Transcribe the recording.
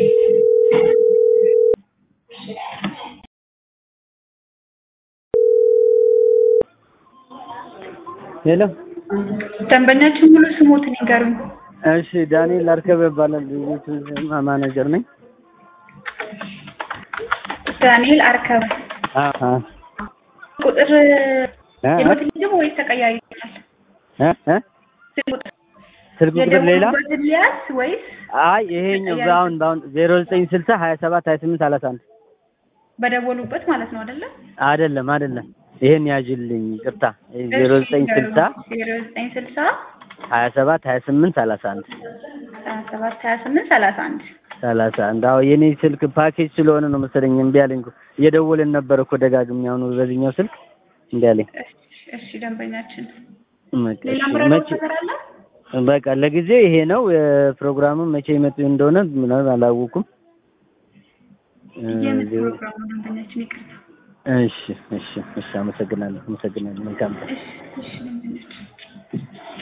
ሄሎ ደንበኛችን ሙሉ ስሞትን ይንገሩኝ። እሺ ዳንኤል አርከበ ይባላል የቤቱ ማናጀር ነኝ ዳንኤል አርከበ አ አ ቁጥር አ የሞትን ልጅ ወይስ ተቀያሪ ይሆናል? እ እ ስልክ ቁጥር ስልክ ቁጥር ሌላ የደወሉበትን ሊያዝ ወይስ አይ ይሄኛው በአሁን በአሁን ዜሮ ዘጠኝ ስልሳ ሀያ ሰባት ሀያ ስምንት ሰላሳ አንድ በደወሉበት ማለት ነው አይደለ? አይደለም አይደለም ይሄን ያዥልኝ ይቅርታ ዜሮ ዘጠኝ ስልሳ ዜሮ ዘጠኝ ስልሳ ሀያ ሰባት ሀያ ስምንት ሰላሳ አንድ ሀያ ሰባት ሀያ ስምንት ሰላሳ አንድ ሰላሳ አንድ አዎ የኔ ስልክ ፓኬጅ ስለሆነ ነው መሰለኝ እምቢ አለኝ እኮ እየደወልን ነበር እኮ ደጋግሜ አሁን በዚህኛው ስልክ እምቢ አለኝ እሺ፣ እሺ ደንበኛችን በቃ ሌላ እሺ፣ ምረዳው መቼ ነገር አለ? በቃ ለጊዜው ይሄ ነው ፕሮግራሙም መቼ ይመጡ እንደሆነ ምናምን አላወኩም የምን ፕሮግራም ነው ደንበኛችን? ይቅርታ። እሺ እሺ እሺ አመሰግናለሁ አመሰግናለሁ መልካም ቀን እሺ፣ እሺ ደንበኛችን